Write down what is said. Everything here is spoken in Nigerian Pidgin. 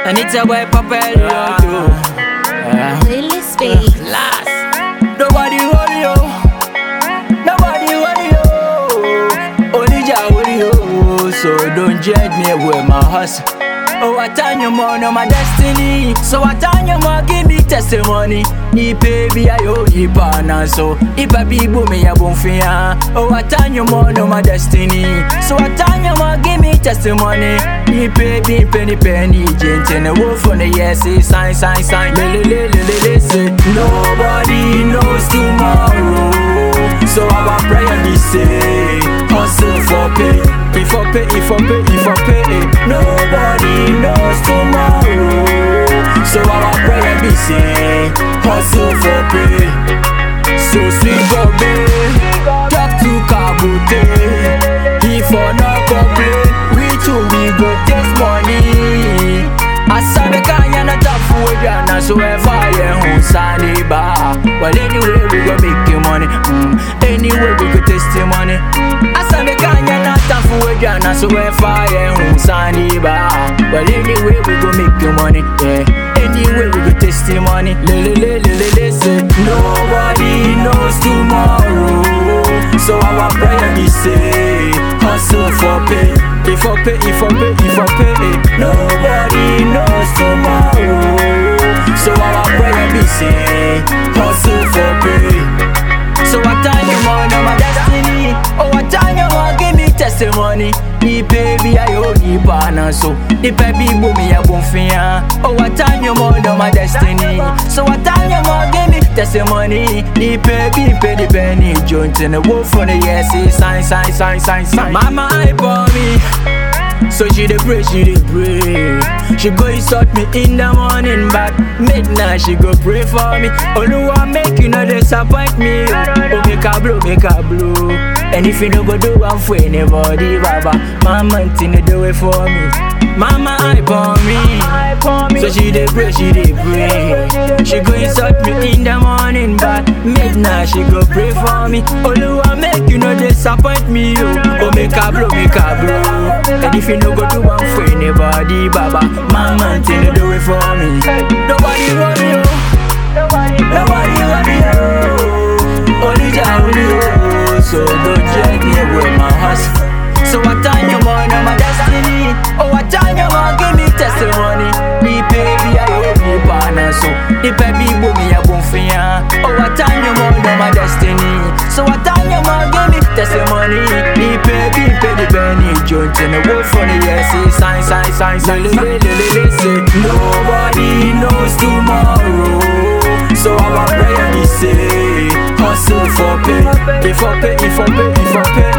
And it's a boy Papa Leo. Yeah. Playlist baby. Last. Nobody hold you. Nobody hold you. Only Jah hold you. So don't judge me with my hustle. Oh, I turn you more on my destiny. So I turn you more, give me testimony. Ni baby, I owe you partner. So if I be boom, me, I won't fear. Oh, I turn you more on my destiny. So I turn you more, give me testimony. Ni baby, penny, penny, gent in the wolf on the yes, say sign, sign, sign. Lily, lily, lily, say nobody knows tomorrow. So our prayer be say, hustle for pay, if for pay, if for pay, if for pay. Nobody knows tomorrow. So our prayer be say, hustle for pay. So sweet Bobby, talk to Kabute. He for no complain, we too we go take money. Asabe kanya na tafu wejana so ever ye hun sani ba. Well anyway we go make you money. Mm. Anyway we go testimony. Asabe kanya na tafu wejana so ever ye hun sani ba. Well anyway we go make you money. Yeah. Anyway we go testimony. Le le le le le le say nobody knows tomorrow. So our prayer be say hustle for pay. If for pay, if for pay, if for pay. Nobody knows tomorrow. So our prayer be say hustle for pay. So I turn you more on my destiny. Oh, I turn you more, give me testimony. Ni baby, I owe you partner. So the baby boom me a boom fear. Oh, I turn you more on my destiny. So I turn you more, give me testimony. Ni baby, pay the penny. Joint in the wolf on the yes, say sign, sign, sign, sign, sign. Mama, I for me. So she dey pray, she dey pray. She go insult me in the morning, but midnight she go pray for me. Oluwa make you no disappoint me. Oh, make her blow, make her blow. And if you no go do one for anybody, Baba, Mama Tina do it for me. Mama I for me. So she dey pray, she dey pray. She go insult me in the morning, but midnight she go pray for me. Oluwa make you no disappoint me. Oh, oh make her blow, make her blow. And if you no go do one for anybody, Baba, Mama Tina do it for me. Nobody want you. Nobody want you. Only Jah only you. So don't check me with my hustle. So I turn you more on my destiny. Oh, I turn you more, give me testimony. Me baby, I owe you partner. So the baby boom me a boom fear. Oh, I turn you more on my destiny. So I turn you more, give me testimony. Me baby, pay the penny. Joint in the wolf on the yes, say sign, sign, sign, sign. Li, li, li, li, li, say nobody knows tomorrow. So our prayer be say hustle for pay, if for pay, if for pay, if for pay.